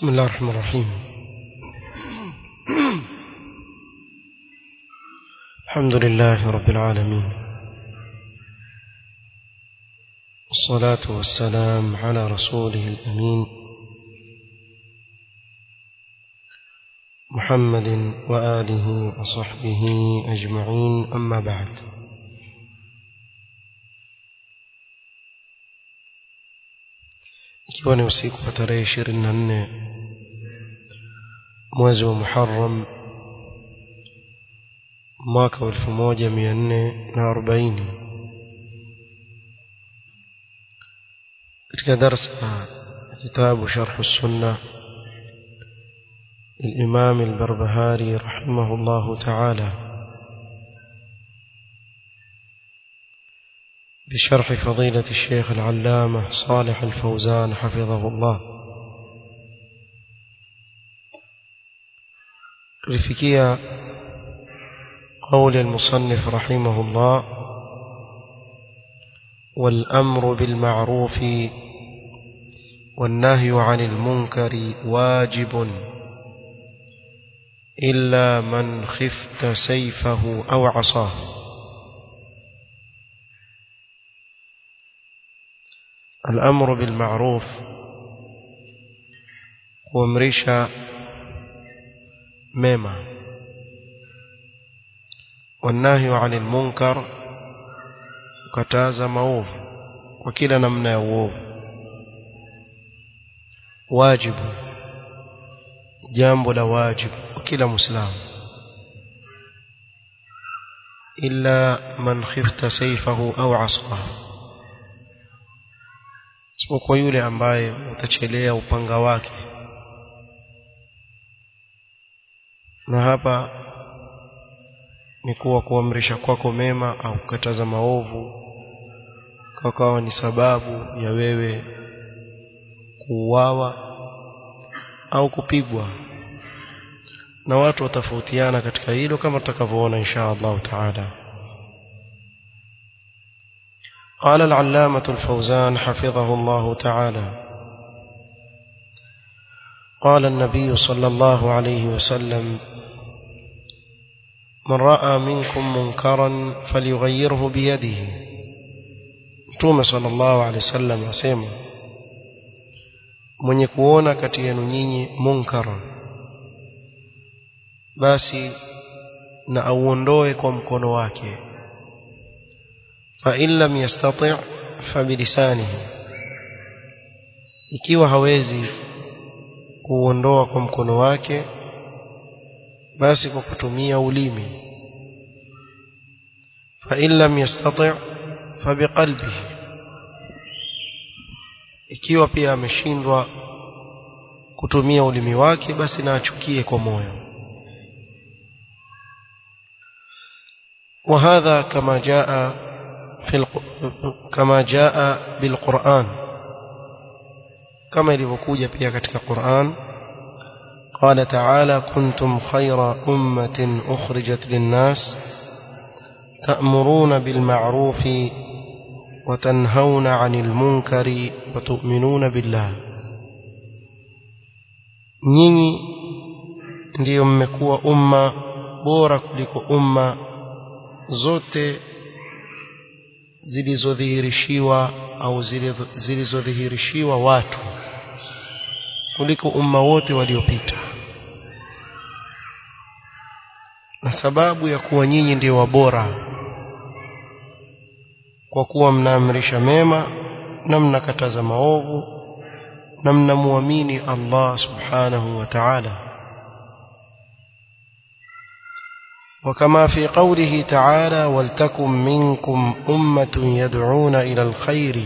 بسم الله الرحمن الرحيم الحمد لله رب العالمين والصلاة والسلام على رسوله الأمين محمد وآله وصحبه أجمعين أما بعد ikiwa ni usiku wa tarehe ishirini na nne mwezi wa Muharram mwaka wa elfu moja mia nne na arobaini katika darsa kitabu sharhu sunna للإمام البربهاري رحمه الله تعالى بشرح فضيلة الشيخ العلامة صالح الفوزان حفظه الله لفكية قول المصنف رحمه الله والأمر بالمعروف والنهي عن المنكر واجب إلا من خفت سيفه أو عصاه الأمر بالمعروف kuamrisha mema والنهي عن المنكر kukataza maovu kwa kila namna ya uovu wajibu jambo la wajibu kwa kila muislamu illa man khifta sayfahu au asahu isipokuwa yule ambaye utachelea upanga wake na hapa ni kuwa kuamrisha kwako mema au kukataza maovu kakawa ni sababu ya wewe kuuawa au kupigwa na watu watafautiana katika hilo kama tutakavyoona insha Allah taala قال العلامة الفوزان حفظه الله تعالى قال النبي صلى الله عليه وسلم من رأى منكم منكرا فليغيره بيده متوم صلى الله عليه وسلم asema mwenye kuona kati yenu nyinyi munkara basi na auondoe kwa mkono wake فإن لم يستطع فبلسانه ikiwa hawezi kuondoa kwa mkono wake basi kwa kutumia ulimi فإن لم يستطع فبقلبه ikiwa pia ameshindwa kutumia ulimi wake basi na achukie kwa moyo وهذا كما جاء في الق... كما جاء بالقرآن كما ilivyokuja pia katika Qur'an قال تعالى كنتم خير أمة أخرجت للناس تأمرون بالمعروف وتنهون عن المنكر وتؤمنون بالله nyinyi ndiyo mmekuwa umma bora kuliko umma zote zilizodhihirishiwa au zilizodhihirishiwa watu kuliko umma wote waliopita na sababu ya kuwa nyinyi ndio wabora kwa kuwa mnaamrisha mema na mnakataza maovu na mnamuamini Allah subhanahu wa ta'ala وكما في قوله تعالى ولتكن منكم أمة يدعون إلى الخير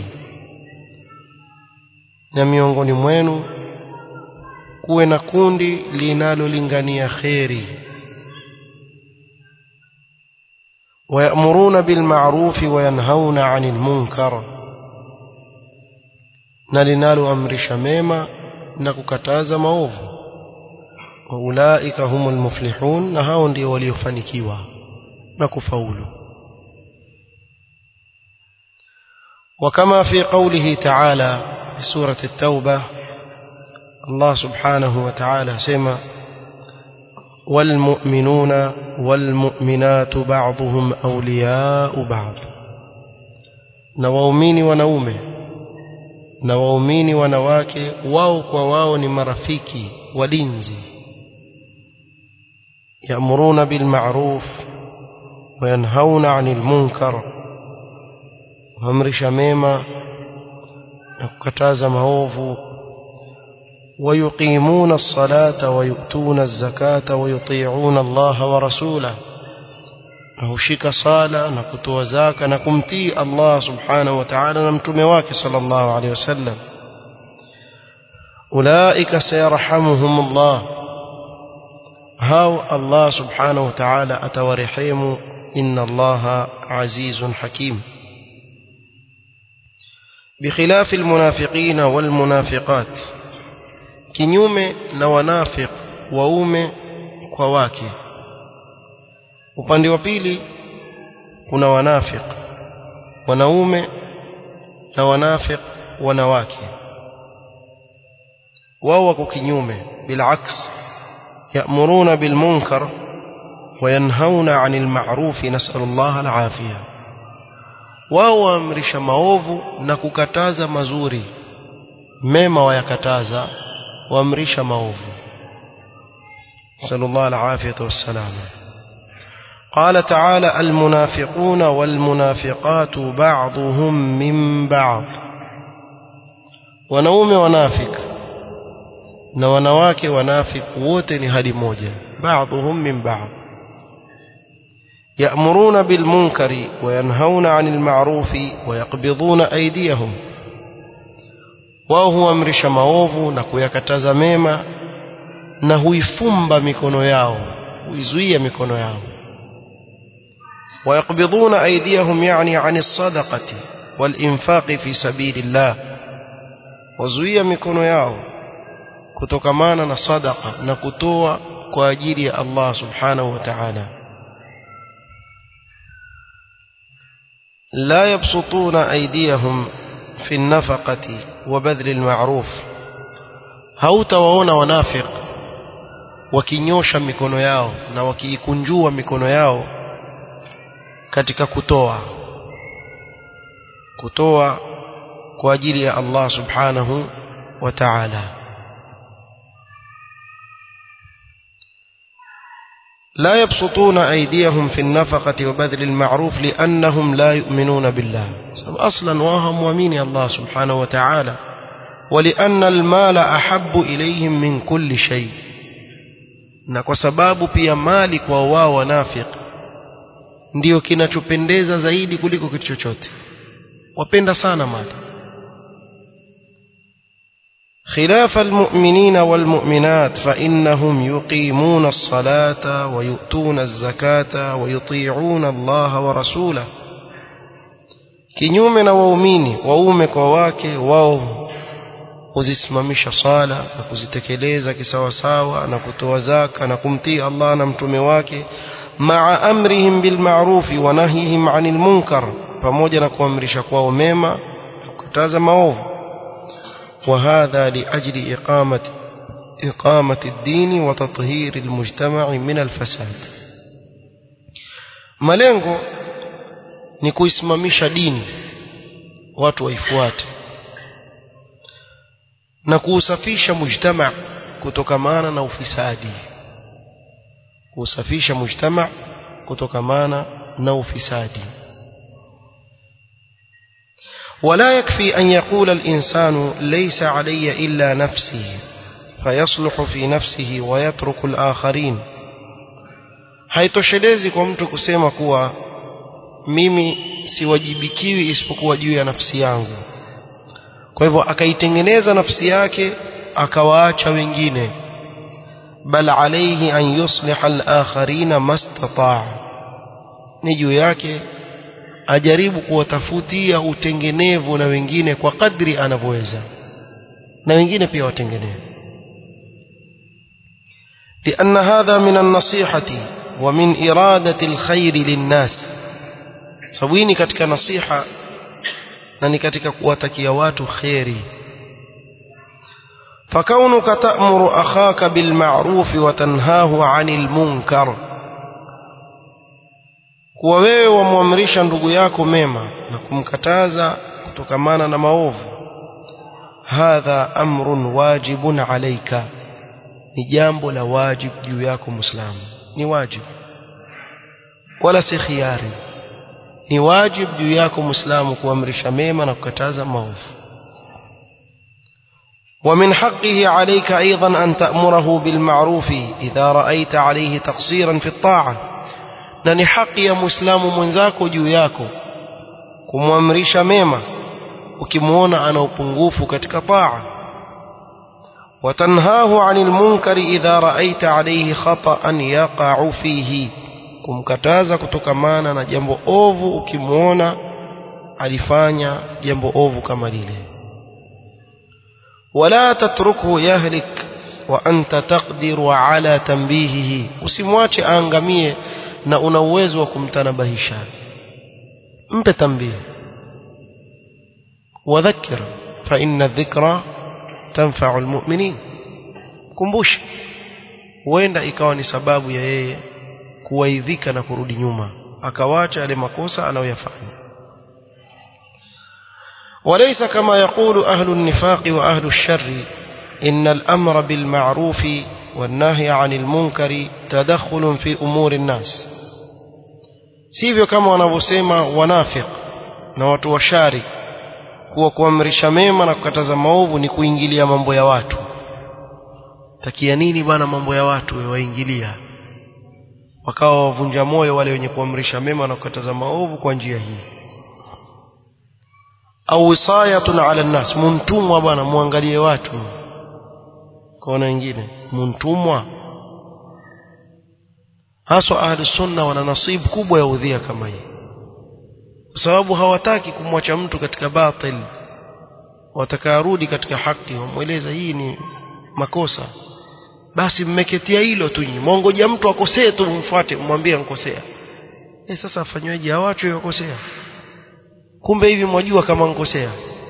na miongoni mwenu kuwe na kundi linalolingania kheri wayamuruna bilmarufi wayanhauna anil munkar na linaloamrisha mema na kukataza maovu waulaika humul muflihun na hao ndio waliofanikiwa na kufaulu وكما في قوله تعالى في سورة التوبة Allah subhanahu wa ta'ala sema والمؤمنون والمؤمنات بعضهم أولياء بعض na waumini wanaume na waumini wanawake wao kwa wao ni marafiki walinzi yamuruna bilma'ruf wayanhauna 'anil munkar waamrisha mema na kukataza maovu ويقيمون الصلاة ويؤتون الزكاة ويطيعون الله ورسوله نهشك صالة نكتو زاكا نكمتي الله سبحانه وتعالى نمتم واك صلى الله عليه وسلم أولئك سيرحمهم الله هاو الله سبحانه وتعالى أتورحيم إن الله عزيز حكيم بخلاف المنافقين والمنافقات kinyume na wanafiq waume kwa wake upande wa pili kuna wanafiq wanaume na wanafiq wanawake wao wako kinyume bilaks ya'muruna bil munkar وينهون عن المعروف نسأل الله العافية wao waamrisha maovu na kukataza mazuri mema wayakataza waamrisha maovu sallallahu alafiyatu wassalam قال تعالى المنافقون والمنافقات بعضهم من بعض wanaume wanafik na wanawake wanafik wote ni hadi moja بعضهم من بعض يأمرون بالمنكر وينهون عن المعروف ويقبضون أيديهم wao huamrisha maovu na kuyakataza mema na huifumba mikono yao huizuia mikono yao ويقبضون أيديهم يعني عن الصدقة والإنفاق في سبيل الله وزوية mikono yao kutokamana na sadaqa na kutoa kwa ajili ya Allah subhanahu wa ta'ala لا يبسطون أيديهم في النفقة وبذل المعروف hautawaona wanafiq wakinyosha mikono yao na wakiikunjua mikono yao katika kutoa kutoa kwa ajili ya Allah subhanahu wa ta'ala لا يبسطون أيديهم في النفقة وبذل المعروف لأنهم لا يؤمنون بالله أصلا وهم ومين الله سبحانه وتعالى ولأن المال أحب إليهم من كل شيء na kwa sababu pia mali kwa wao wanafiq ndio kinachopendeza zaidi kuliko kitu chochote wapenda sana mali خلاف المؤمنين والمؤمنات فإنهم يقيمون الصلاة ويؤتون الزكاة ويطيعون الله ورسوله kinyume na waumini waume kwa wake wao huzisimamisha sala na kuzitekeleza kisawasawa na kutoa zaka na kumtii Allah na mtume wake maa amrihim bilma'rufi wa nahyihim 'anil munkar pamoja na kuamrisha kwao mema na kukataza maovu وهذا لأجل إقامة إقامة الدين وتطهير المجتمع من الفساد malengo ni kuisimamisha dini watu waifuate na kuusafisha mujtama kutokamana na ufisadi kuusafisha mujtama kutokamana na ufisadi ولا يكفي أن يقول الإنسان ليس علي إلا نفسي فيصلح في نفسه ويترك الآخرين haitoshelezi kwa mtu kusema kuwa mimi siwajibikiwi isipokuwa juu ya nafsi yangu kwa hivyo akaitengeneza nafsi yake akawaacha wengine bal alayhi an yusliha al-akharina mastataa ni juu yake ajaribu kuwatafutia utengenevu na wengine kwa kadri anavyoweza na wengine pia watengenee لأن هذا من النصيحة ومن إرادة الخير للناس سويني كتك نصيحة نني كتك قواتك يوات خيري فكونك تأمر أخاك بالمعروف وتنهاه عن المنكر kuwa wewe wamwamrisha ndugu yako mema na kumkataza kutokamana na maovu hadha amrun wajibun alaika ni jambo la wajib juu yako muislamu ni wajib wala si khiari ni wajib juu yako muislamu kuamrisha mema na kukataza maovu ومن حقه عليك أيضا أن تأمره بالمعروف إذا رأيت عليه تقصيرا في الطاعة نني حق يا مسلم منزاكو جوياكو kumwamrisha mema ukimwona ana upungufu katika taa watanhahu anil munkari idha raaita alayhi khata'an yaqa'u fihi kumkataza kutokamana na jambo ovu ukimwona alifanya jambo ovu kama lile wala tatruku yahlik wa anta taqdiru ala tanbihihi usimwache aangamie na una uwezo wa kumtanabahisha mpe tambihi wadhakkir fa inna dhikra tanfa'u almu'minin kumbusha huenda ikawa ni sababu ya yeye kuwaidhika na kurudi nyuma akawacha yale makosa anayoyafanya وليس كما يقول أهل النفاق وأهل الشر إن الأمر بالمعروف والنهي عن المنكر تدخل في أمور الناس sivyo kama wanavyosema wanafiq na watu washari kuwa kuamrisha mema na kukataza maovu ni kuingilia mambo ya watu takia nini bana mambo ya watu waingilia wakawa wavunja moyo wale wenye kuamrisha mema na kukataza maovu kwa njia hii au wisayatun ala nnas muntumwa bwana muangalie watu kaona wengine muntumwa haswa ahli sunna wana nasibu kubwa ya udhia kama hii kwa sababu hawataki kumwacha mtu katika batil watakarudi katika haki wamweleza hii ni makosa basi mmeketia hilo tu nyinyi mwongoja mtu akosee tu mfuate mwambie ankosea eh sasa afanyweje hawachwe wakosea kumbe hivi mwajua kama nkosea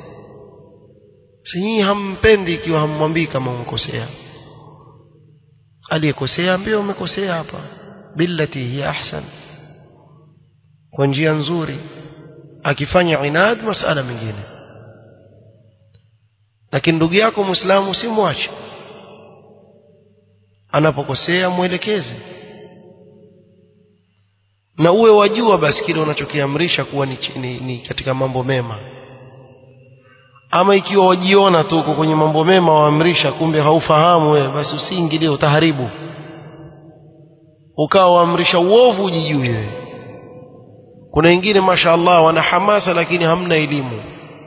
si nyinyi hampendi ikiwa hammwambii kama unkosea aliyekosea ambie umekosea hapa billati hiya ahsan kwa njia nzuri akifanya inad masala mengine lakini ndugu yako muislamu simwache anapokosea mwelekeze na uwe wajua basi kile unachokiamrisha kuwa ni, ni, ni katika mambo mema ama ikiwa wajiona tu uko kwenye mambo mema waamrisha kumbe haufahamu wewe basi usiingilie utaharibu ukawa waamrisha uovu ujijui wewe kuna wengine mashaallah wana hamasa lakini hamna elimu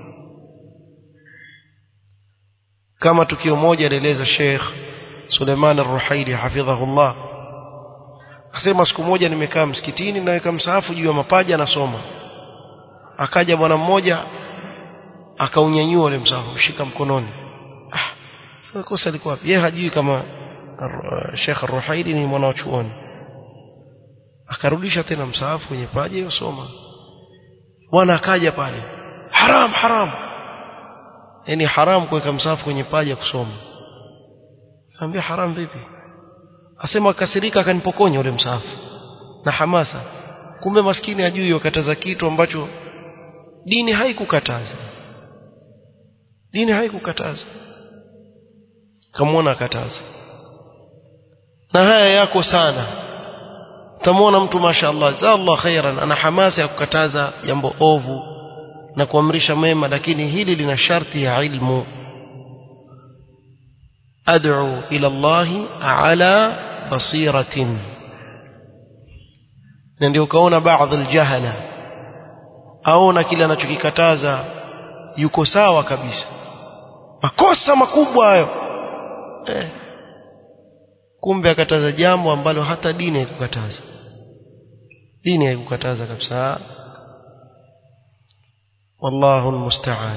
kama tukio moja alieleza Sheikh Suleiman Ar-Ruhaili hafidhahullah akasema siku moja nimekaa msikitini naweka msahafu juu ya mapaja nasoma akaja bwana mmoja akaunyanyua ule msahafu shika mkononi ah sasa kosa liko wapi yeye hajui kama Sheikh Ar-Ruhaili ni mwana wa chuoni akarudisha tena msahafu kwenye paja yosoma bwana akaja pale haram haram yani haram kuweka msahafu kwenye paja kusoma Kaambia haram vipi? Asema kasirika akanipokonya ule msahafu na hamasa. Kumbe maskini ajui wakataza kitu ambacho dini haikukataza. Dini haikukataza. Kamwona akataza. Na haya yako sana. Utamwona mtu mashaallah, jazallah khairan ana hamasa ya kukataza jambo ovu na kuamrisha mema lakini hili lina sharti ya ilmu. أدعو إلى الله على بصيرة ndio ukaona baadhi aljahala aona kile anachokikataza yuko sawa kabisa makosa makubwa hayo eh. kumbe akataza jambo ambalo hata dini haikukataza dini haikukataza kabisa wallahu almusta'an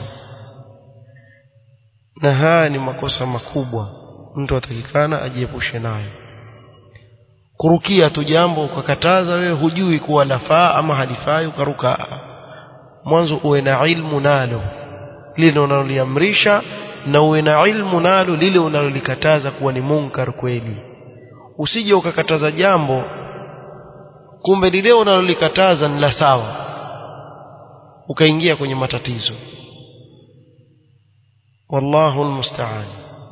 na haya ni makosa makubwa mtu atakikana ajiepushe nayo kurukia tu jambo ukakataza wewe hujui kuwa lafaa ama halifai ukaruka mwanzo uwe na ilmu nalo lile unaloliamrisha na uwe na ilmu nalo lile unalolikataza kuwa ni munkar kweli usije ukakataza jambo kumbe lile unalolikataza ni la sawa ukaingia kwenye matatizo wallahu almusta'an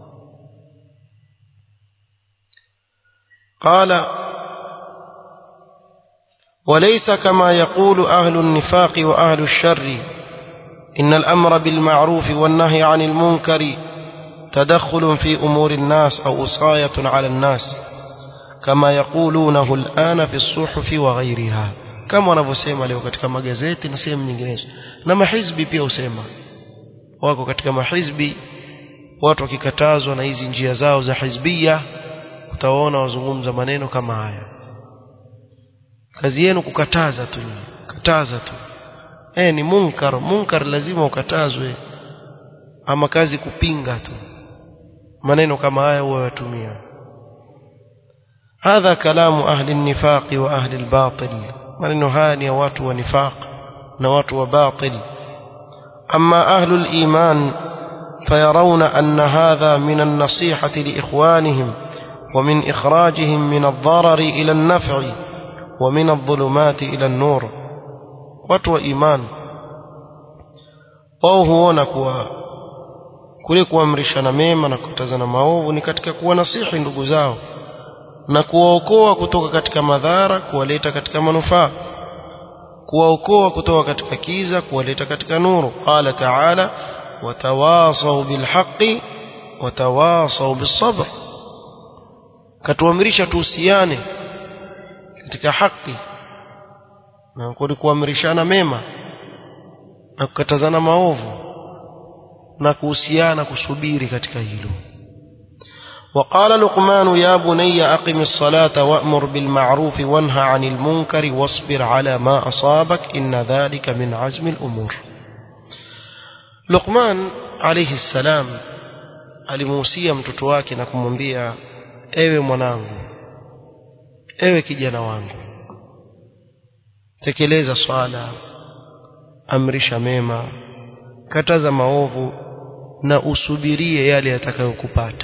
قال وليس كما يقول أهل النفاق وأهل الشر إن الأمر بالمعروف والنهي عن المنكر تدخل في أمور الناس أو وصاية على الناس كما يقولونه الآن في الصحف وغيرها kama wanavyosema leo katika magazeti na sehemu nyinginezo na mahizbi pia husema wako katika mahizbi watu wakikatazwa na hizi njia zao za hizbia utaona wazungumza maneno kama haya kazi yenu kukataza tu kataza tu eh ni munkar munkar lazima ukatazwe ama kazi kupinga tu maneno kama haya huwa watumia هذا كلام أهل النفاق وأهل الباطل maneno haya ni ya watu wa nifaq na watu wa batil أما أهل الإيمان فيرون أن هذا من النصيحة لإخوانهم ومن إخراجهم من الضرر إلى النفع ومن الظلمات إلى النور watu wa iman wao huona kuwa kule kuamrishana mema na kukatazana maovu ni katika kuwa nasihi ndugu zao na kuwaokoa kutoka katika madhara kuwaleta katika manufaa kuwaokoa kutoka katika kiza kuwaleta katika nuru qala taala watawasau bilhaqi watawasau bisabr katuamrisha tuhusiane katika haki na kuamrishana mema na kukatazana maovu na kuhusiana kusubiri katika hilo وقال لقمان يا بني أقم الصلاة وأمر بالمعروف وانهى عن المنكر واصبر على ما أصابك إن ذلك من عزم الأمور لقمان عليه السلام alimuhusia mtoto wake na kumwambia ewe mwanangu ewe kijana wangu tekeleza swala amrisha mema kataza maovu na usubirie yale yatakayokupata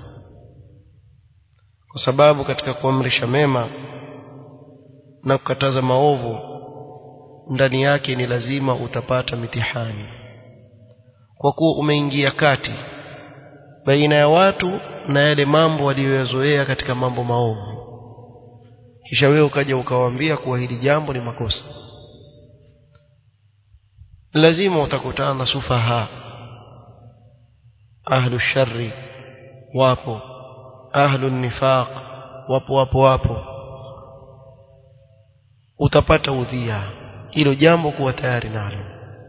kwa sababu katika kuamrisha mema na kukataza maovu ndani yake ni lazima utapata mitihani kwa kuwa umeingia kati baina ya watu na yale mambo waliyoyazoea katika mambo maovu kisha wewe ukaja ukawaambia kuwa hili jambo ni makosa lazima utakutana na sufaha ahlu shari wapo ahlu nifaq wapo wapo wapo utapata udhia hilo jambo kuwa tayari nalo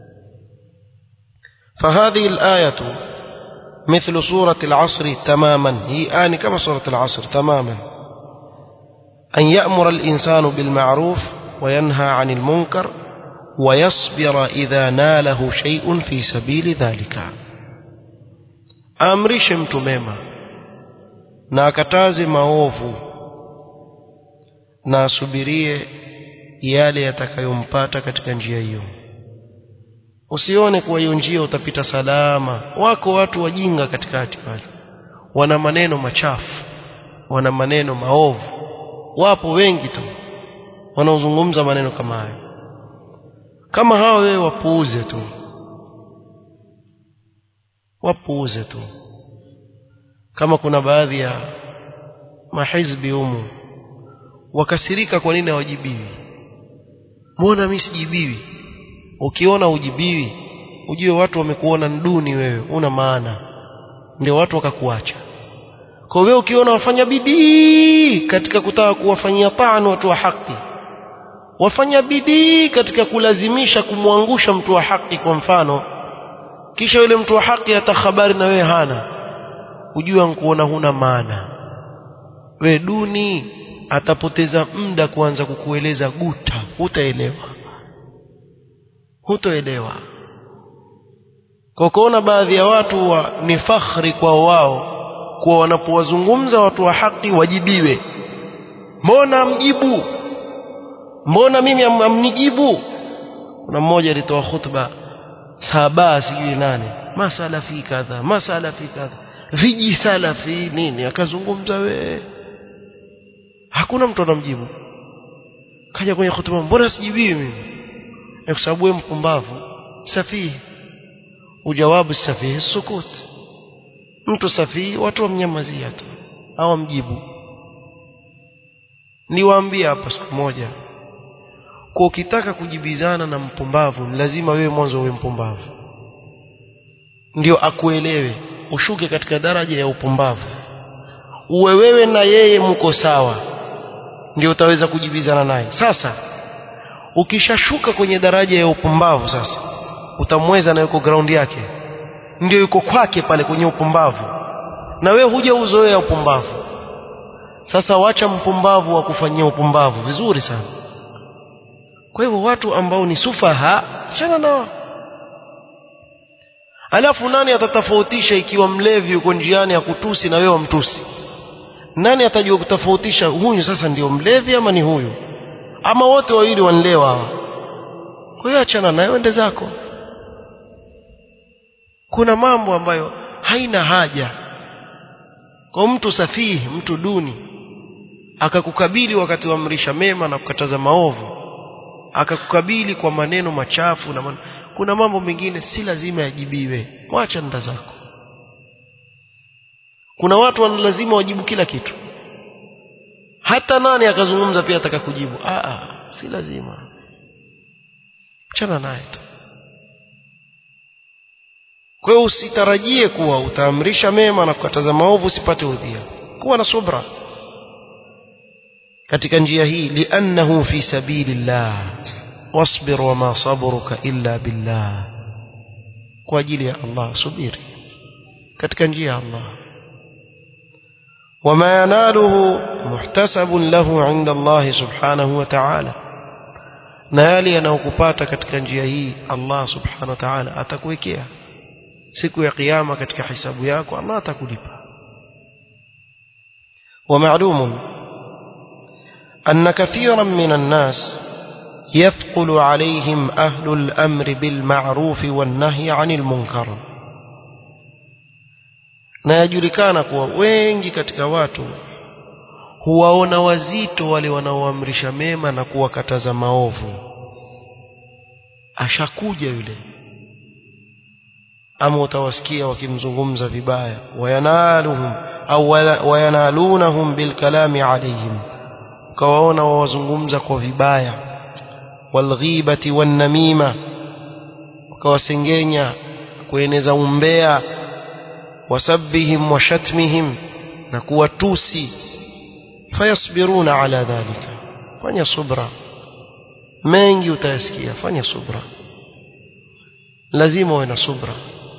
فهذه الآية مثل سورة العصر تماما هي آن كما سورة العصر تماما أن يأمر الإنسان بالمعروف وينهى عن المنكر ويصبر إذا ناله شيء في سبيل ذلك أمرش متميما na akataze maovu na asubirie yale yatakayompata katika njia hiyo usione kuwa hiyo njia utapita salama wako watu wajinga katikati pale wana maneno machafu wana maneno maovu wapo wengi tu wanaozungumza maneno kama hayo kama hao wewe wapuuze tu wapuuze tu kama kuna baadhi ya mahizbi humu wakasirika kwa nini hawajibiwi mbona mimi sijibiwi ukiona ujibiwi ujue watu wamekuona nduni wewe una maana ndio watu wakakuacha kwa wewe ukiona wafanya bidii katika kutaka kuwafanyia tano watu wa haki wafanya bidii katika kulazimisha kumwangusha mtu wa haki kwa mfano kisha yule mtu wa haki hata habari na wewe hana ujua nkuona huna maana we duni atapoteza muda kuanza kukueleza guta hutaelewa hutoelewa kwa kuona baadhi ya watu wa, ni fakhri kwa wao kuwa wanapowazungumza watu wa haki wajibiwe mbona mjibu mbona mimi am, amnijibu kuna mmoja alitoa khutba saba sijui nane masalafi kadha masalafi kadha viji salafi nini akazungumza we hakuna mtu anamjibu kaja kwenye hotuba mbona sijibii mimi kwa sababu wewe mpumbavu safihi ujawabu safihi sukut mtu safihi watu wamnyamazia tu hawamjibu niwaambie hapa siku moja kwa ukitaka kujibizana na mpumbavu lazima wewe mwanzo uwe mpumbavu ndio akuelewe ushuke katika daraja ya upumbavu uwe wewe na yeye mko sawa ndio utaweza kujibizana naye sasa ukishashuka kwenye daraja ya upumbavu sasa utamweza na yuko ground yake ndio yuko kwake pale kwenye upumbavu na wewe huja uzoea upumbavu sasa wacha mpumbavu wa kufanyia upumbavu vizuri sana kwa hivyo watu ambao ni sufaha chana nao alafu nani atatofautisha ikiwa mlevi yuko njiani ya kutusi na wewe wamtusi nani atajua kutofautisha huyu sasa ndio mlevi ama ni huyu ama wote wawili wanlewa hawa kwa hiyo achana nayo ende zako kuna mambo ambayo haina haja kwa mtu safihi mtu duni akakukabili wakati wa amrisha mema na kukataza maovu akakukabili kwa maneno machafu na man... kuna mambo mengine si lazima yajibiwe mwacha nda zako kuna watu wana lazima wajibu kila kitu hata nani akazungumza pia ataka kujibu Aa, si lazima chana naye tu kwa hiyo usitarajie kuwa utaamrisha mema na kukataza maovu usipate udhia kuwa na subra katika njia hii liannahu fi sabilillah wasbir wama sabruka illa billah kwa ajili ya Allah subiri katika njia ya Allah وما يناله محتسب له عند الله سبحانه وتعالى na yale yanayokupata katika njia hii Allah subhanahu wa ta'ala atakuwekea siku ya kiyama katika hisabu yako Allah atakulipa ومعلوم أن كثيرا من الناس يثقل عليهم أهل الأمر بالمعروف والنهي عن المنكر na yajulikana kuwa wengi katika watu huwaona wazito wale wanaoamrisha mema na kuwakataza maovu ashakuja yule ama utawasikia wakimzungumza vibaya wayanaluhum au wayanalunahum bilkalami alayhim ukawaona wawazungumza kwa vibaya walghibati wannamima ukawasengenya kueneza umbea wasabbihim washatmihim na kuwatusi fayasbiruna ala dhalika fanya subra mengi utayasikia fanya subra lazima uwe na subra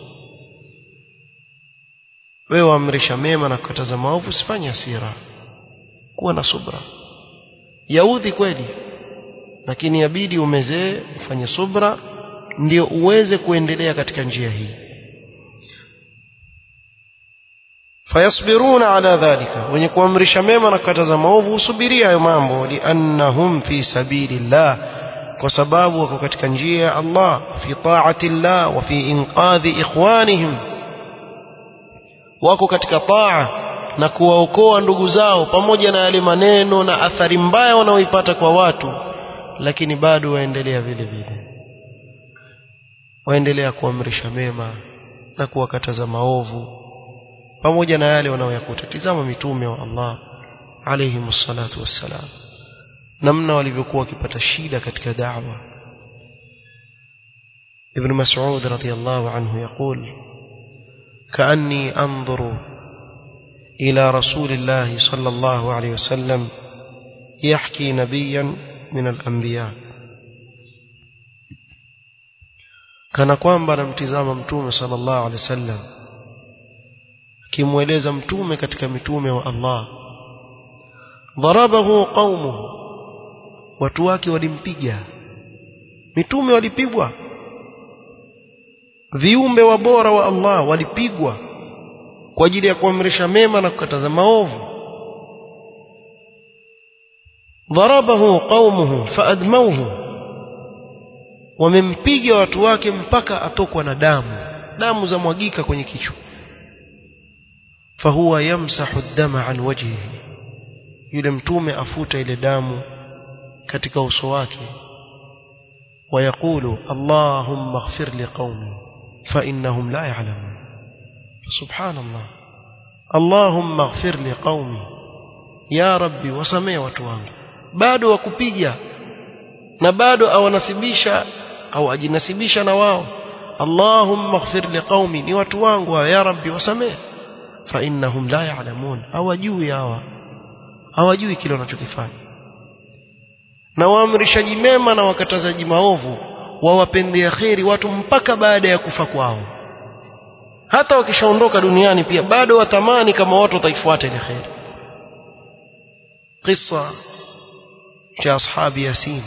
wewe amrisha mema na kukataza maovu usifanye hasira kuwa na subra yaudhi kweli lakini yabidi umezee ufanye subra ndio uweze kuendelea katika njia hii fayasbiruna ala dhalika wenye kuamrisha mema na kukataza maovu husubiria hayo mambo liannahum fi sabilillah kwa sababu wako katika njia ya Allah fi taati llah wa fi inqadhi ikhwanihim wako katika taa na kuwaokoa ndugu zao pamoja na yale maneno na athari mbaya wanaoipata kwa watu lakini bado waendelea vile vile waendelea kuamrisha mema na kuwakataza maovu pamoja na yale wanaoyakuta tizama mitume wa Allah alayhi salatu wassalam namna walivyokuwa wakipata shida katika da'wa ابن مسعود رضي الله عنه يقول كأني أنظر إلى رسول الله صلى الله عليه وسلم يحكي نبيا من الأنبياء kana kwamba namtizama mtume sallallahu alaihi wasallam kimweleza mtume katika mitume wa Allah dharabahu qaumuhu watu wake walimpiga mitume walipigwa viumbe wa bora wa Allah walipigwa kwa ajili ya kuamrisha mema na kukataza maovu dharabahu qaumuhu faadmauhu wamempiga watu wake mpaka atokwa na damu damu za mwagika kwenye kichwa fahuwa yamsahu dama an wajhihi yule mtume afuta ile damu katika uso wake ويقول اللهم اغفر لقومي فإنهم لا يعلمون سبحان الله اللهم اغفر لقومي يا ربي وسمee watu wangu bado wakupiga na bado awanasibisha au ajinasibisha na wao Allahumma ighfir liqaumi ni watu wangu ya rabbi wasamee fa innahum la ya'lamun hawajui hawa hawajui kile wanachokifanya na waamrishaji mema na wakatazaji maovu wawapendea kheri watu mpaka baada ya kufa kwao hata wakishaondoka duniani pia bado watamani kama watu wataifuata ile kheri qissa cha ashabi yasin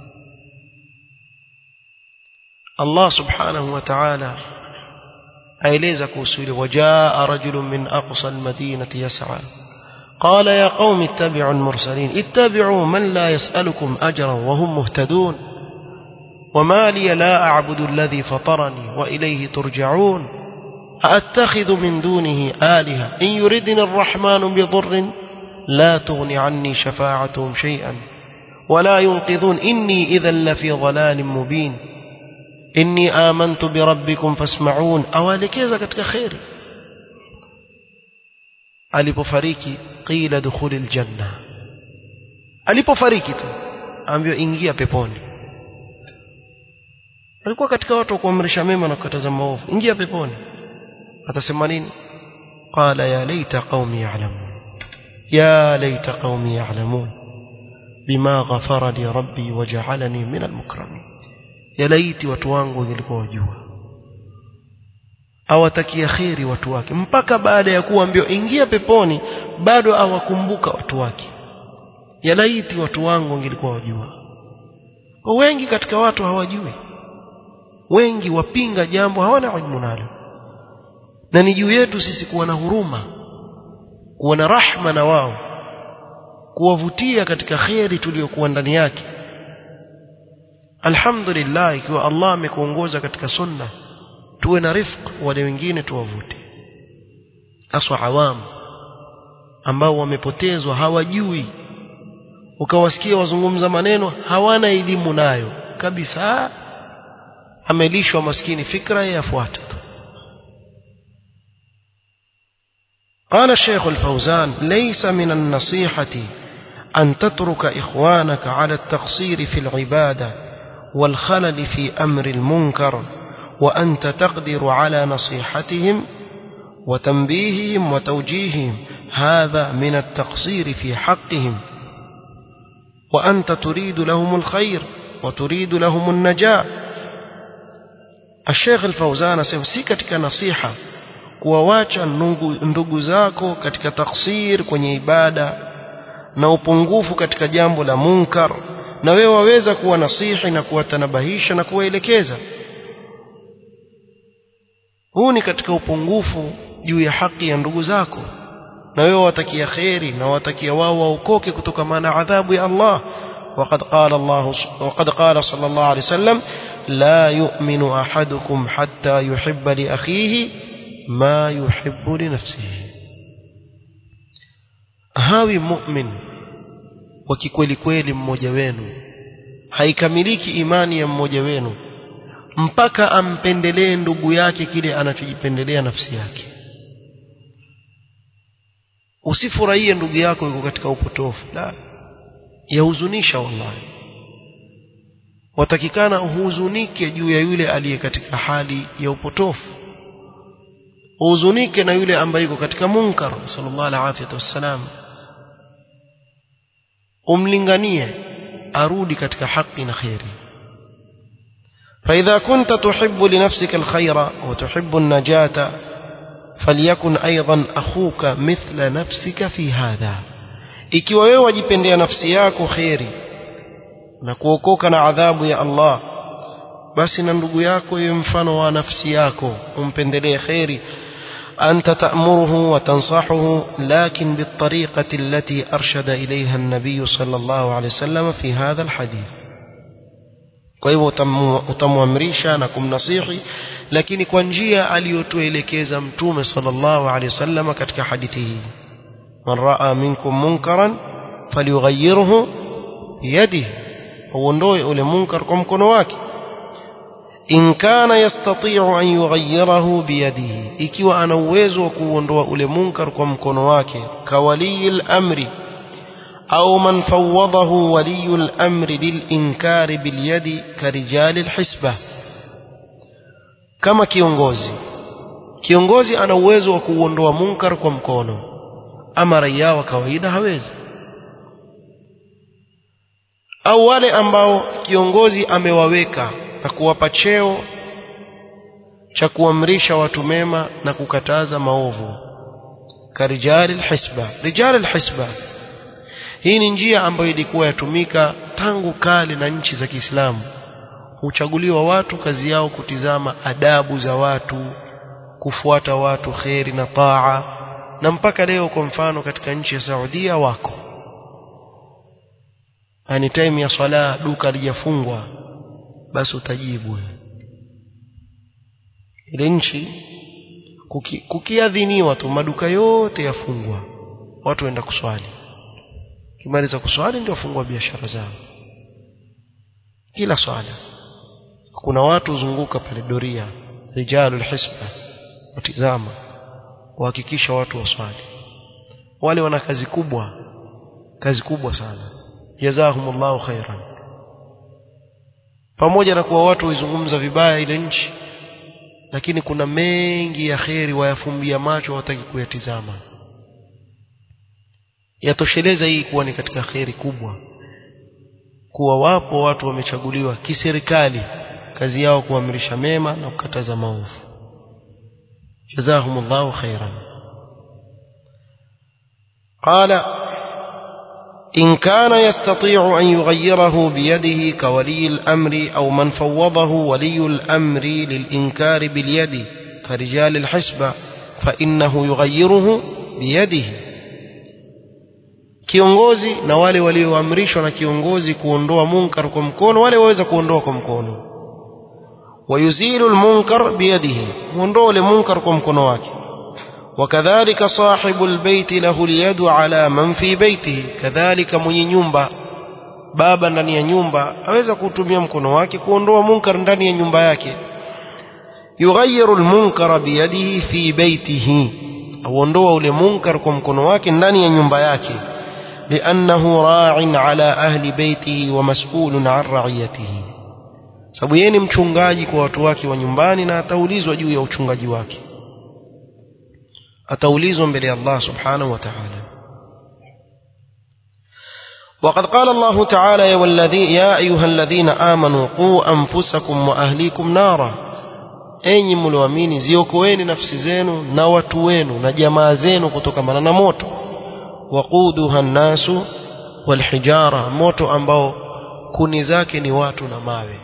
Allah subhanahu wa ta'ala aeleza kuhusu ile wajaa rajulun min aqsa almadinati yas'a قال يا قوم اتبعوا المرسلين اتبعوا من لا يسألكم أجرا وهم مهتدون وما لي لا أعبد الذي فطرني وإليه ترجعون أأتخذ من دونه آلهة إن يردني الرحمن بضر لا تغني عني شفاعتهم شيئا ولا ينقذون إني إذا لفي ضلال مبين إني آمنت بربكم فاسمعون أوالكيزا كتك خير alipofariki qila dukhulil janna alipofariki tu ambiwa ingia peponi alikuwa katika watu wa kuamrisha mema na kukataza maovu ingia peponi atasema nini qala ya laita qaumi ya'lamun ya laita qaumi ya'lamun bima ghafara li rabbi waja'alani min almukramin ya laiti watu wangu wangelikuwa wajua awatakia kheri watu wake mpaka baada ya kuambiwa ingia peponi bado awakumbuka watu wake yalaiti watu wangu wangelikuwa wajua wengi katika watu hawajui wengi wapinga jambo hawana ilmu nalo na ni juu yetu sisi kuwa na huruma kuwa na rahma na wao kuwavutia katika kheri tuliyokuwa ndani yake alhamdulillah ikiwa Allah amekuongoza katika sunna tuwe na rifq wale wengine tuwavute aswa awamu ambao wamepotezwa hawajui ukawasikia wazungumza maneno hawana elimu nayo kabisa amelishwa maskini fikra yafuata tu قال الشيخ الفوزان ليس من النصيحة أن تترك إخوانك على التقصير في العبادة والخلل في أمر المنكر وأنت تقدر على نصيحتهم وتنبيههم وتوجيههم هذا من التقصير في حقهم وأنت تريد لهم الخير وتريد لهم النجاة الشيخ الفوزان si katika nasiha kuwawacha ndugu zako katika taksir kwenye ibada na upungufu katika jambo la munkar na wewe waweza kuwa nasihi na kuwatanabahisha na kuwaelekeza huu ni katika upungufu juu ya haki ya ndugu zako na wewe watakia kheri na watakia wao waokoke kutokana na adhabu ya Allah وقد قال الله وقد قال صلى الله عليه وسلم لا يؤمن أحدكم حتى يحب لأخيه ما يحب لنفسه hawi mu'min wa kikweli kweli mmoja wenu haikamiliki imani ya mmoja wenu mpaka ampendelee ndugu yake kile anachojipendelea nafsi yake usifurahie ndugu yako yuko katika upotofu la yahuzunisha wallahi watakikana uhuzunike juu ya yule aliye katika hali ya upotofu uhuzunike na yule ambaye yuko katika munkar sallallahu alaihi wasallam umlinganie arudi katika haki na khairi فإذا كنت تحب لنفسك الخير وتحب النجاة فليكن أيضا أخوك مثل نفسك في هذا ikiwa wewe wajipendea nafsi yako kheri na kuokoka na adhabu ya Allah basi na ndugu yako iwe mfano wa nafsi yako umpendelee kheri أنت تأمره وتنصحه لكن بالطريقة التي أرشد إليها النبي صلى الله عليه وسلم في هذا الحديث kwa hivyo utamwamrisha na kumnasihi lakini kwa njia aliyotuelekeza mtume sallallahu alaihi wasallam katika hadithi hii man raa minkum munkaran falyughayyirhu biyadihi auondoe ule munkar kwa mkono wake in kana yastati'u an yughayyirahu biyadihi ikiwa ana uwezo wa kuondoa ule munkar kwa mkono wake kawaliyil amri au man fawwadahu waliyul amri lilinkari bilyadi karijali alhisbah kama kiongozi kiongozi ana uwezo wa kuondoa munkar kwa mkono ama raia wa kawaida hawezi au wale ambao kiongozi amewaweka na kuwapa cheo cha kuamrisha watu mema na kukataza maovu karijali alhisba rijali alhisba hii ni njia ambayo ilikuwa yatumika tangu kale na nchi za Kiislamu huchaguliwa watu kazi yao kutizama adabu za watu kufuata watu kheri na taa na mpaka leo kwa mfano katika nchi ya Saudia wako ani time ya swala duka lijafungwa basi utajibu ile nchi kuki, kukiadhiniwa tu maduka yote yafungwa watu waenda kuswali kimaliza kuswali ndio wafungua biashara zao kila swala kuna watu zunguka pale doria rijalul hisba watizama kuhakikisha watu waswali wale wana kazi kubwa kazi kubwa sana jazahumullahu khairan pamoja na kuwa watu waizungumza vibaya ile nchi lakini kuna mengi ya kheri wayafumbia macho hawataki kuyatizama yatosheleza hii kuwa ni katika kheri kubwa kuwa wapo watu wamechaguliwa kiserikali kazi yao kuamrisha mema na kukataza maovu jazahumullahu khairan qala إن كان يستطيع أن يغيره بيده كولي الأمر أو من فوضه ولي الأمر للإنكار باليد كرجال الحسبة فإنه يغيره بيده kiongozi na wale walioamrishwa na kiongozi kuondoa munkar kwa mkono wale waweza kuondoa kwa mkono wayuzilu lmunkar biyadihi huondoa ule munkar kwa mkono wake وكذلك صاحب البيت له اليد على من في بيته كذلك mwenye nyumba baba ndani ya nyumba aweza kutumia mkono wake kuondoa munkar ndani ya nyumba yake yughayyiru almunkara biyadihi fi baytihi auondoa ule munkar kwa mkono wake ndani ya nyumba yake لأنه راع على أهل بيته ومسؤول عن رعيته sababu yeye ni mchungaji kwa watu wake wa nyumbani na ataulizwa juu ya uchungaji wake ataulizwa mbele ya Allah subhanahu wa ta'ala وقد قال الله تعالى يا, والذي يا أيها الذين آمنوا قوا أنفسكم وأهليكم نارا enyi mlioamini ziokoeni nafsi zenu na watu wenu na jamaa zenu kutokamana na moto waquduha nnasu walhijara moto ambao kuni zake ni watu na mawe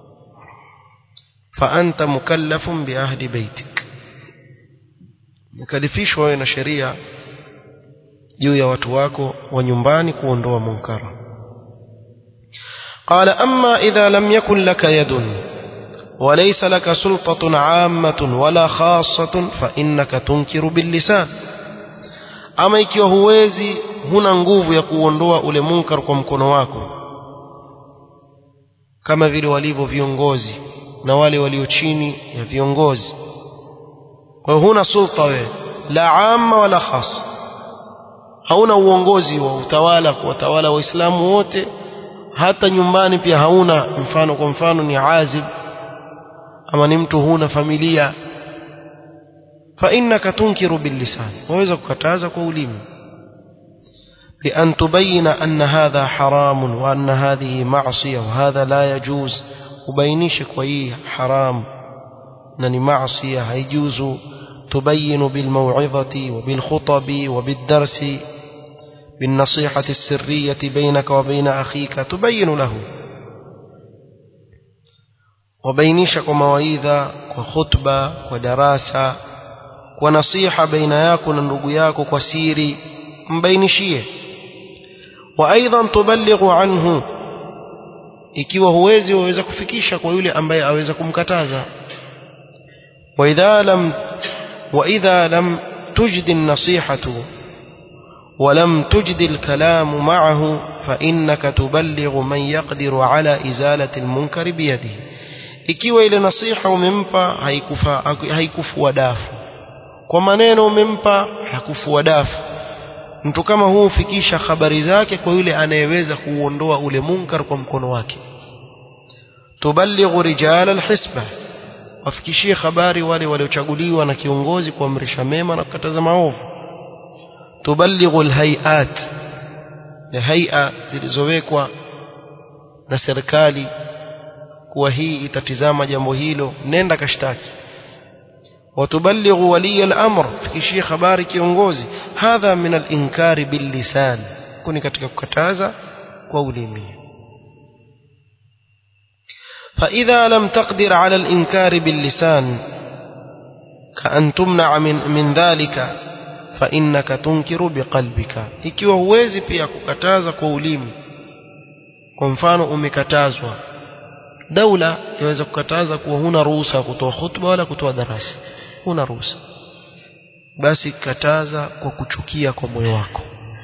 fa anta mukallafun biahdi baitik mkalifishwa wewe na sheria juu ya watu wako wa nyumbani kuondoa munkara قال أما إذا لم يكن لك يد وليس لك سلطة عامة ولا خاصة فإنك تنكر باللسان ama ikiwa huwezi huna nguvu ya kuondoa ule munkar kwa mkono wako kama vile walivyo viongozi na wale walio chini ya viongozi kwa hiyo huna sulta wewe la amma wala khas hauna uongozi wa utawala kuwatawala waislamu wote hata nyumbani pia hauna mfano kwa mfano ni azib ama ni mtu huna familia فإنك تنكر باللسان وإذا كتاز قولين بأن تبين أن هذا حرام وأن هذه معصية وهذا لا يجوز وبينيش كوي حرام أنني معصية هيجوز تبين بالموعظة وبالخطب وبالدرس بالنصيحة السرية بينك وبين أخيك تبين له وبينيش كمواعظة وخطبة ودراسة kwa nasiha baina yako na ndugu yako kwa siri mbainishie wa aidan tuballighu anhu ikiwa huwezi waweza kufikisha kwa yule ambaye aweza kumkataza وإذا لم وإذا لم تجد النصيحة ولم تجد الكلام معه فإنك تبلغ من يقدر على إزالة المنكر بيده ikiwa ile nasiha umempa haikufa haikufua dafu kwa maneno umempa hakufua dafu mtu kama huu hufikisha habari zake kwa yule anayeweza kuuondoa ule munkar kwa mkono wake tuballighu rijala alhisba wafikishie habari wale waliochaguliwa na kiongozi kuamrisha mema na kukataza maovu tuballighu alhayat ya hay'a zilizowekwa na serikali kuwa hii itatizama jambo hilo nenda kashtaki watuballighu waliya al-amr fikishie habari kiongozi hadha min al-inkari bil-lisan kuni katika kukataza kwa ulimi فإذا لم تقدر على الإنكار باللسان كأن تمنع من, من ذلك فإنك تنكر بقلبك ikiwa huwezi pia kukataza kwa ulimi kwa mfano umekatazwa daula yaweza kukataza kuwa huna ruhusa kutoa khutba wala kutoa darasa huna ruhusa basi kataza kwa kuchukia kwa moyo wako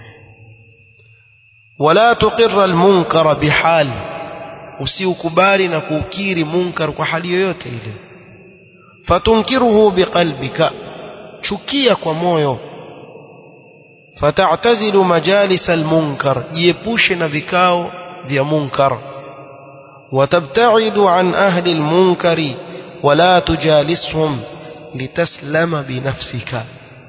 wala tuqirra almunkara bihal usiukubali na kuukiri munkar kwa hali yoyote ile fatunkiruhu biqalbika chukia kwa moyo fata'tazilu majalis almunkar jiepushe na vikao vya munkar وتبتعد عن أهل المنكر ولا تجالسهم لتسلم بنفسك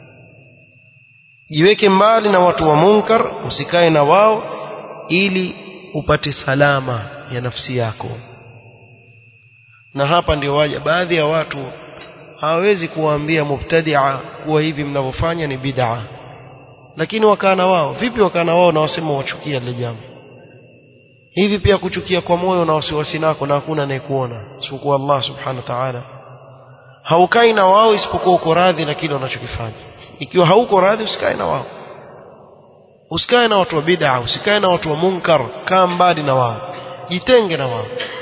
jiweke mbali na watu wa munkar usikae na wao ili upate salama ya nafsi yako na hapa ndio waja baadhi ya watu hawawezi kuwaambia mubtadia kuwa hivi mnavyofanya ni bid'a lakini wakaa na wao vipi wakaa na wao na wasema wachukia lile jambo hivi pia kuchukia kwa moyo na wasiwasi nako na hakuna anayekuona isipokuwa Allah subhanahu wa ta'ala haukai na wao isipokuwa uko radhi na kile wanachokifanya ikiwa hauko radhi usikae na wao usikae na watu wa bid'a usikae na watu wa munkar kaa mbali na wao jitenge na wao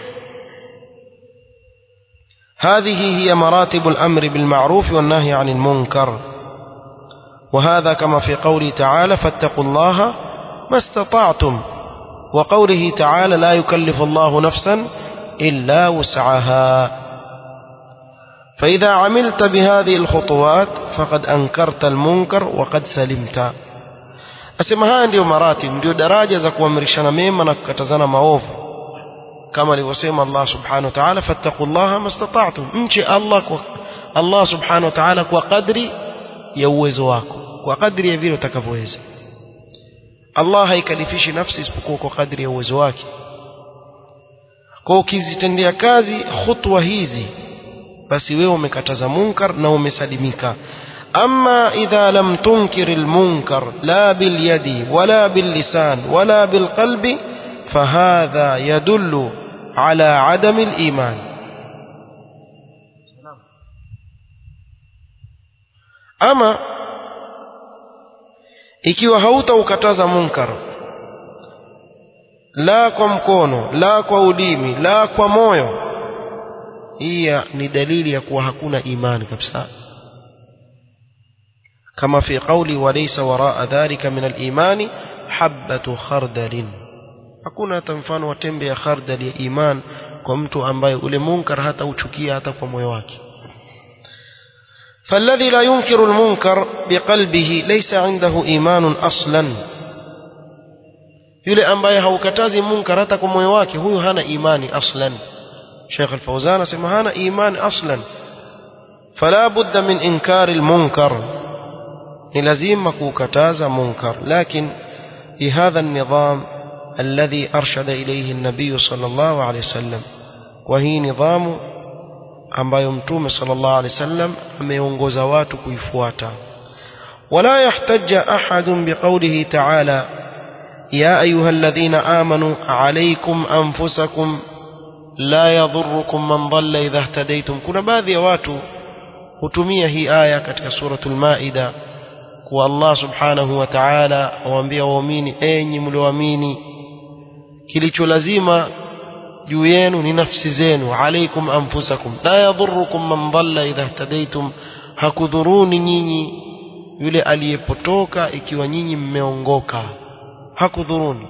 هذه هي مراتب الأمر بالمعروف والنهي عن المنكر وهذا كما في قوله تعالى فاتقوا الله ما استطعتم وقوله تعالى لا يكلف الله نفسا إلا وسعها فإذا عملت بهذه الخطوات فقد أنكرت المنكر وقد سلمت asema haya ndiyo maratib ndio daraja za kuamrishana mema na kukatazana maovu kama alivyosema Allah subhanahu wa ta'ala fattaqullaha mastata'tum mche Allah kwa Allah subhanahu wa ta'ala kwa kadri ya uwezo wako kwa kadri ya vile utakavyoweza Allah haikalifishi nafsi isipokuwa kwa kadri ya uwezo wake kwa ukizitendea kazi khutwa hizi basi wewe umekataza munkar na umesalimika أما إذا لم تنكر المنكر لا باليد ولا باللسان ولا بالقلب فهذا يدل على عدم الإيمان أما ikiwa hautaukataza munkar la kwa mkono la kwa ulimi la kwa moyo hii ni dalili ya kuwa hakuna imani kabisa كما في قولي وليس وراء ذلك من الإيمان حبة خردل hakuna hata mfano wa tembe ya khardal ya iman kwa mtu ambaye ule munkar hata uchukia hata kwa moyo wake فالذي لا ينكر المنكر بقلبه ليس عنده إيمان أصلا yule ambaye haukatazi munkar hata kwa moyo wake huyu hana imani aslan Sheikh Al-Fawzan asema hana imani aslan فلا بد من إنكار المنكر ni lazima kukataza munkar lakin bihadha النظام الذي أرشد إليه النبي صلى الله عليه وسلم وهي نظام ambayo mtume sallallahu alaihi wasallam ameongoza watu kuifuata wala yahtajja ahadun biqawlihi ta'ala ya ayyuhalladhina amanu alaykum anfusakum la yadhurrukum man dhalla idha ihtadaytum kuna baadhi ya watu hutumia hii aya katika suratul maida kwa Allah subhanahu wa ta'ala awaambia waumini enyi mlioamini kilicho lazima juu yenu ni nafsi zenu alaikum anfusakum la yadhurukum man dhalla idha ihtadaitum hakudhuruni nyinyi yule aliyepotoka ikiwa nyinyi mmeongoka hakudhuruni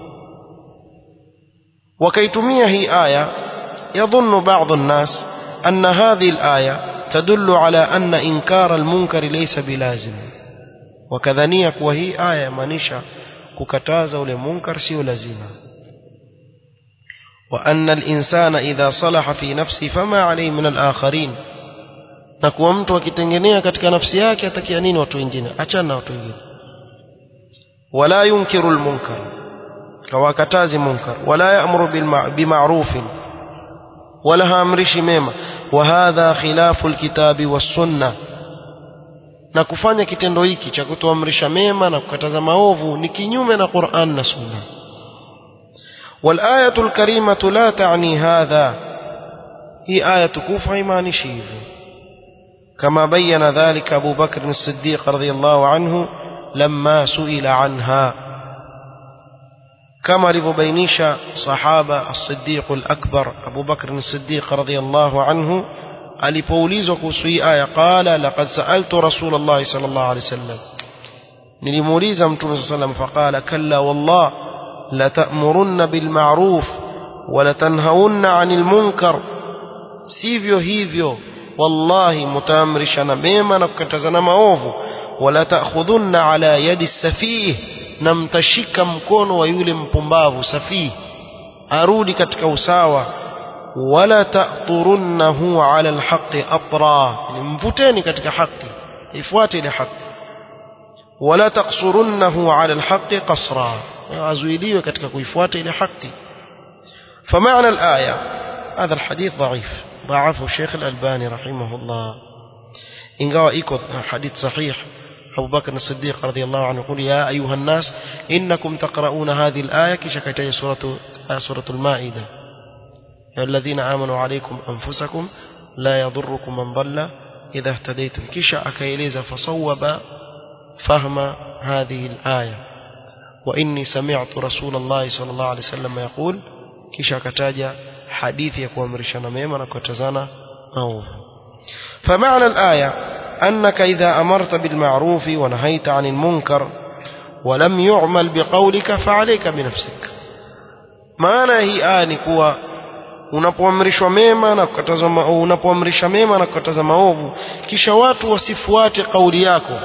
wakaitumia hii aya يظن بعض الناس أن هذه الآية تدل على أن إنكار المنكر ليس بلازم وكذنية وهي آية مانيشا ككتازة لمنكر سيو لازمة وأن الإنسان إذا صلح في نفسه فما عليه من الآخرين na kuwa mtu akitengenea katika nafsi yake atakia nini watu wengine achana na watu wengine wala yunkiru lmunkar hawakatazi munkar wala yaamuru bima'rufin wala haamrishi mema wa hadha khilafu lkitabi wassunna na kufanya kitendo hiki cha kutoamrisha mema na kukataza maovu ni kinyume na Qur'an na Sunna والآية الكريمة لا تعني هذا هي آية كوفة إيمان شيف كما بين ذلك أبو بكر الصديق رضي الله عنه لما سئل عنها كما لفبينيش صحابة الصديق الأكبر أبو بكر الصديق رضي الله عنه alipoulizwa kuhusu hii aya qala laqad sa'altu rasulullah sallallahu alaihi wasallam nilimuuliza mtume sallallahu alaihi wasallam faqala kalla wallah la ta'murunna bil ma'ruf wa la tanhaunna 'anil munkar sivyo hivyo wallahi mutaamrishana mema na kukatazana maovu wala ta'khudhunna ala yadi safih na mtashika mkono wa yule mpumbavu safih arudi katika usawa wala ta'turunnahu ala alhaqi atra mvuteni katika haki ifuate ile haki wala taqsurunnahu ala alhaqi qasra azuiliwe katika kuifuata ile haki فمعنى الآية هذا الحديث ضعيف ضعفه الشيخ الألباني رحمه الله إن قال إيكو حديث صحيح أبو بكر الصديق رضي الله عنه يقول يا أيها الناس إنكم تقرؤون هذه الآية كشكتي سورة, سورة المائدة يا الذين آمنوا عليكم أنفسكم لا يضركم من ضل إذا اهتديتم كشا أكيليز فصوب فهم هذه الآية وإني سمعت رسول الله صلى الله عليه وسلم يقول كشا كتاجا حديث يكون مرشنا ميما نكتزانا أوف فمعنى الآية أنك إذا أمرت بالمعروف ونهيت عن المنكر ولم يعمل بقولك فعليك بنفسك معنى هي آية كوا unapoamrishwa mema na kukataza unapoamrisha mema na kukataza maovu kisha watu wasifuate kauli yako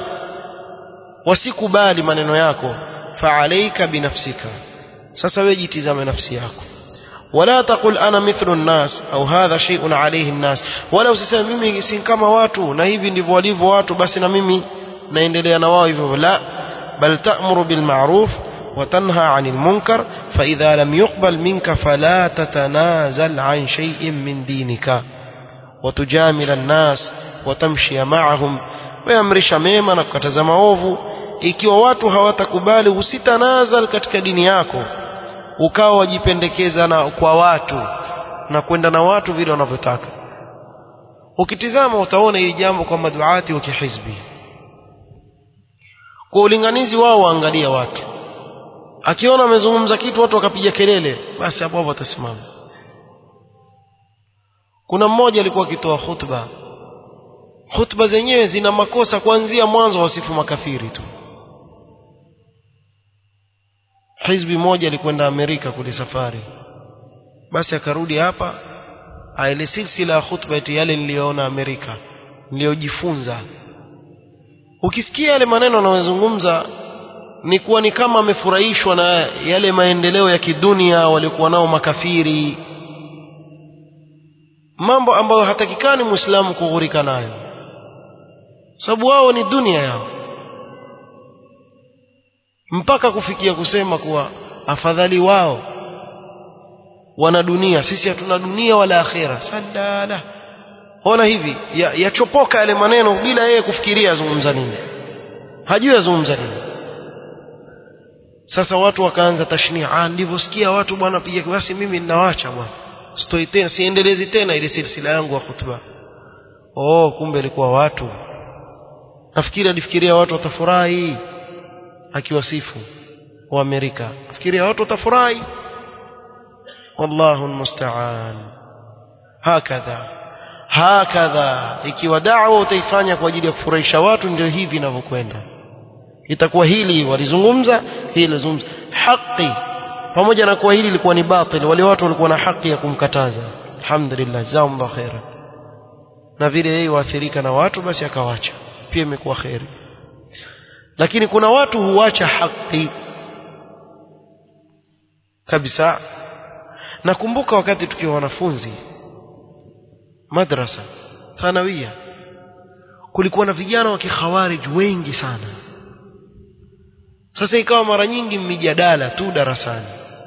wasikubali maneno yako faalaika binafsika sasa wewe jitizame nafsi yako wala taqul ana mithlu nnas au hadha shay'un alayhi nnas wala usiseme mimi si kama watu na hivi ndivyo walivyo watu basi na mimi naendelea na wao hivyo la bal ta'muru bil ma'ruf وتنهى عن المنكر فإذا لم يقبل منك فلا تتنازل عن شيء من دينك وتجامل الناس وتمشي معهم ويمرش ميما نكتزم maovu ikiwa watu hawatakubali usitanazal katika dini yako ukawa wajipendekeza na kwa watu na kwenda na watu vile wanavyotaka ukitizama utaona hili jambo kwa maduati wa kihizbi kwa ulinganizi wao waangalia watu akiona amezungumza kitu watu wakapiga kelele basi hapo hapo atasimama kuna mmoja alikuwa akitoa khutba khutba zenyewe zina makosa kuanzia mwanzo wasifu makafiri tu hizbi moja alikwenda Amerika kule safari basi akarudi hapa aile silsila ya khutba eti yale niliyoona Amerika niliyojifunza ukisikia yale maneno anayozungumza ni kuwa ni kama amefurahishwa na yale maendeleo ya kidunia waliokuwa nao makafiri mambo ambayo hatakikani muislamu kughurika nayo sababu wao ni dunia yao mpaka kufikia kusema kuwa afadhali wao wana dunia sisi hatuna dunia wala akhera sadala ona hivi yachopoka ya yale maneno bila yeye kufikiria azungumza nini hajui azungumza nini sasa watu wakaanza tashnia ah nilivyosikia watu bwana piga basi mimi ninawacha bwana sitoi tena siendelezi tena ile silsila yangu ya khutba oh kumbe ilikuwa watu nafikiri alifikiria watu watafurahi akiwasifu wa Amerika nafikiria watu watafurahi wallahu almusta'an hakadha hakadha ikiwa da'wa utaifanya kwa ajili ya kufurahisha watu ndio hivi inavyokwenda itakuwa hili walizungumza hili lizungumza haki pamoja na kuwa hili lilikuwa ni batil wale watu walikuwa na haki ya kumkataza alhamdulillah jazakumullah khairan na vile yeye waathirika na watu basi akawacha pia imekuwa khairi lakini kuna watu huacha haki kabisa nakumbuka wakati tukiwa wanafunzi madrasa thanawia kulikuwa na vijana wa kikhawarij wengi sana sasa ikawa mara nyingi mijadala tu darasani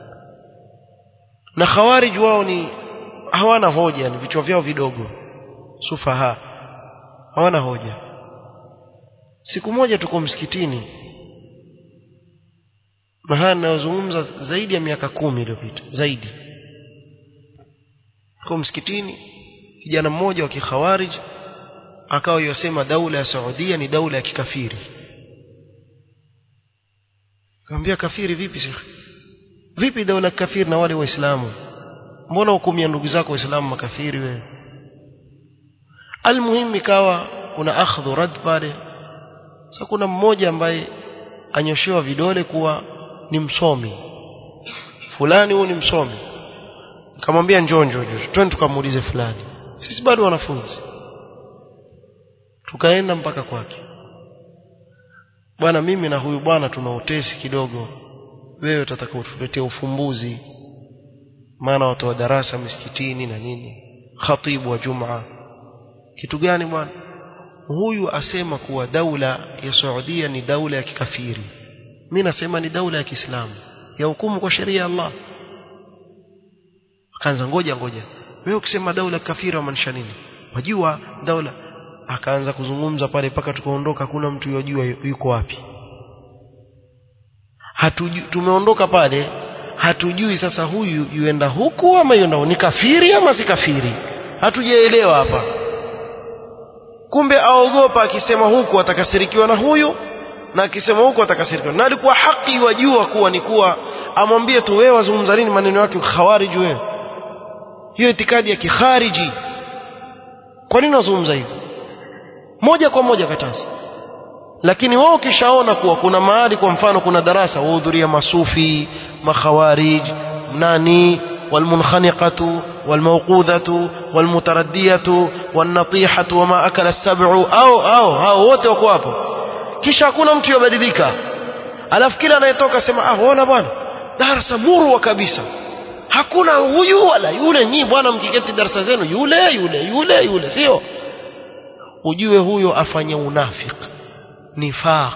na khawarij wao ni hawana hoja ni vichwa vyao vidogo sufaha hawana hoja siku moja tuko msikitini mahali nayozungumza zaidi ya miaka kumi iliyopita zaidi tuko msikitini kijana mmoja wa kikhawarij akawa yosema daula ya Saudia ni daula ya kikafiri Kaambia kafiri vipi shekhi? Vipi daula kafiri na wale waislamu? Mbona hukumia ndugu zako waislamu makafiri wewe? Almuhimu ikawa kuna akhdhu rad pale. Sasa kuna mmoja ambaye anyoshewa vidole kuwa ni msomi. Fulani huyu ni msomi. Kamwambia njoo njoo njoo. Twende tukamuulize fulani. Sisi bado wanafunzi. Tukaenda mpaka kwake bwana mimi na huyu bwana tuna utesi kidogo wewe utataka utuletee ufumbuzi maana watu wa darasa misikitini na nini khatibu wa jumaa kitu gani bwana huyu asema kuwa daula ya Saudia ni daula ya kikafiri mimi nasema ni daula ya Kiislamu ya hukumu kwa sheria ya Allah akaanza ngoja ngoja wewe ukisema daula kafiri maanisha nini wajua daula akaanza kuzungumza pale mpaka tukaondoka kuna mtu yojua yuko wapi hatujui tumeondoka pale hatujui sasa huyu yuenda huku ama yuenda ni kafiri ama si kafiri hatujaelewa hapa kumbe aogopa akisema huku atakasirikiwa na huyu na akisema huku atakasirikiwa na alikuwa haki wajua kuwa ni kuwa amwambie tu wewe wazungumza nini maneno yake khawariji wewe hiyo itikadi ya kikhariji kwa nini wazungumza hivyo moja kwa moja kataza lakini wao kishaona kuwa kuna mahali kwa mfano kuna darasa wahudhuria masufi makhawarij nani والمنخنقة والموقوذة والمتردية والنطيحة وما أكل السبع أو أو أو wote wako hapo kisha hakuna mtu yabadilika alafu kila anayetoka sema ah ona bwana darasa murwa kabisa hakuna huyu wala yule nyi bwana mkiketi darasa zenu yule yule yule yule sio ujue huyo afanye unafik nifaq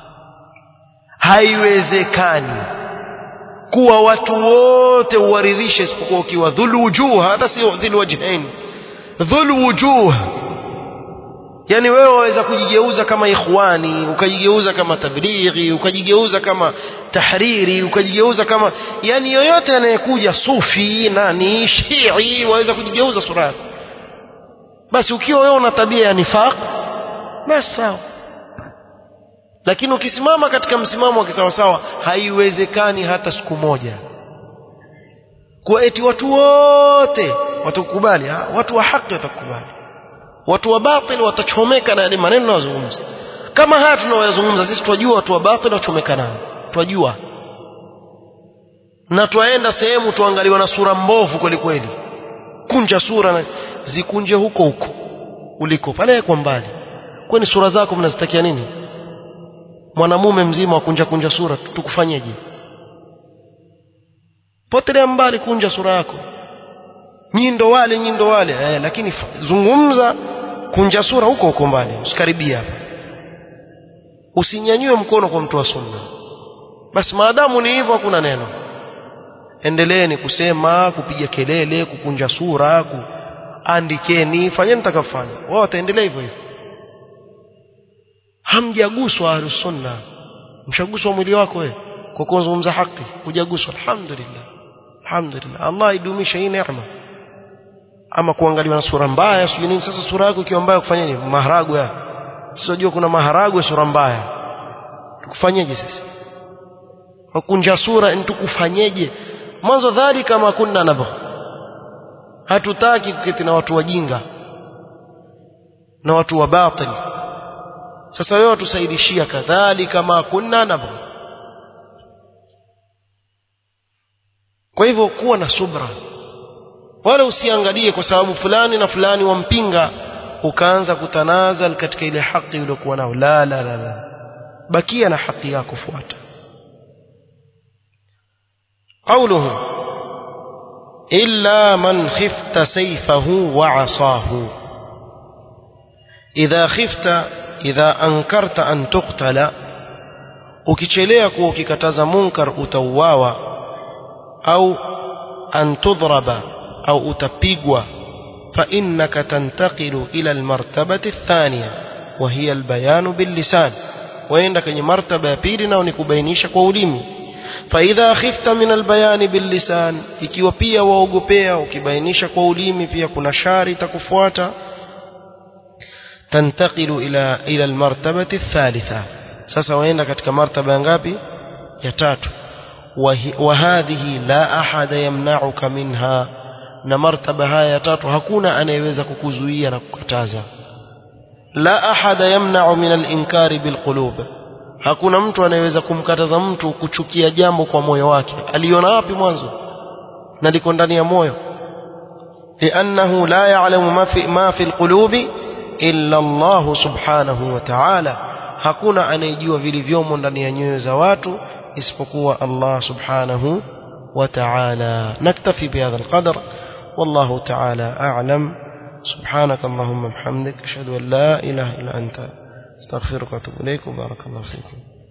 haiwezekani kuwa watu wote uwaridhishe isipokuwa ukiwa dhul wujuh hata sio dhul wajhain dhul wujuh yani wewe waweza kujigeuza kama ikhwani ukajigeuza kama tablighi ukajigeuza kama tahriri ukajigeuza kama yani yoyote anayekuja sufi nani shii waweza kujigeuza sura yako basi ukiwa wewe una tabia ya nifaq basi sawa lakini ukisimama katika msimamo wa kisawasawa haiwezekani hata siku moja kwa eti watu wote watakubali watu wa haki watakubali watu wa batil watachomeka na yale maneno yanayozungumza kama haya tunayoyazungumza sisi twajua watu wa batil wachomeka nayo twajua na twaenda sehemu tuangaliwa na sura mbovu kweli kweli kunja sura na zikunje huko huko uliko pale kwa mbali kwani sura zako mnazitakia nini mwanamume mzima wakunja kunja sura tukufanyeje potelea mbali kunja sura yako nyindo wale nyindo wale eh, lakini zungumza kunja sura huko huko mbali usikaribia hapa usinyanyue mkono kwa mtu wa sunna basi maadamu ni hivyo hakuna neno endeleeni kusema kupiga kelele kukunja sura kuandikeni fanyeni mtakafanya wao wataendelea hivyo hivyo hamjaguswa ahlusunna mshaguswa mwili wako wewe kwa kuzungumza haki hujaguswa alhamdulillah alhamdulillah Allah idumisha hii neema ama kuangaliwa na sura mbaya sio nini sasa sura yako ikiwa mbaya kufanyaje maharagwe haya sijua kuna maharagwe sura mbaya tukufanyeje sisi wakunja sura nitukufanyeje mwanzo dhalika ma kunna nabgh hatutaki kuketi na watu wajinga na watu wa batil sasa wewe watusaidishia kadhalika ma kunna nabgh kwa hivyo kuwa na subra wala usiangalie kwa sababu fulani na fulani wampinga ukaanza kutanazal katika ile haki uliyokuwa nao la la la la bakia na haki yako fuata قوله إلا من خفت سيفه وعصاه إذا خفت إذا أنكرت أن تقتل ukichelea kuwa ukikataza munkar utauawa au an tudhraba au utapigwa فإنك تنتقل إلى المرتبة الثانية وهي البيان باللسان وعندك مرتبة ya pili nao ni kubainisha kwa ulimi فإذا خفت من البيان باللسان ikiwa pia waogopea ukibainisha kwa ulimi pia kuna shari takufuata تنتقل إلى إلى المرتبة الثالثة sasa waenda katika martaba ngapi ya tatu وهذه لا أحد يمنعك منها na martaba haya ya tatu hakuna anayeweza kukuzuia na kukataza la ahada yamna'u min al-inkari bilqulub hakuna mtu anayeweza kumkataza mtu kuchukia jambo kwa moyo wake aliona wapi mwanzo na liko ndani ya moyo li'annahu la ya'lamu ma fi ma fi al-qulubi illa Allah subhanahu wa ta'ala hakuna anayejua vilivyomo ndani ya nyoyo za watu isipokuwa Allah subhanahu wa ta'ala naktafi bihadha al-qadr والله تعالى أعلم سبحانك اللهم وبحمدك أشهد أن لا إله إلا أنت استغفرك وأتوب إليك وبارك الله فيكم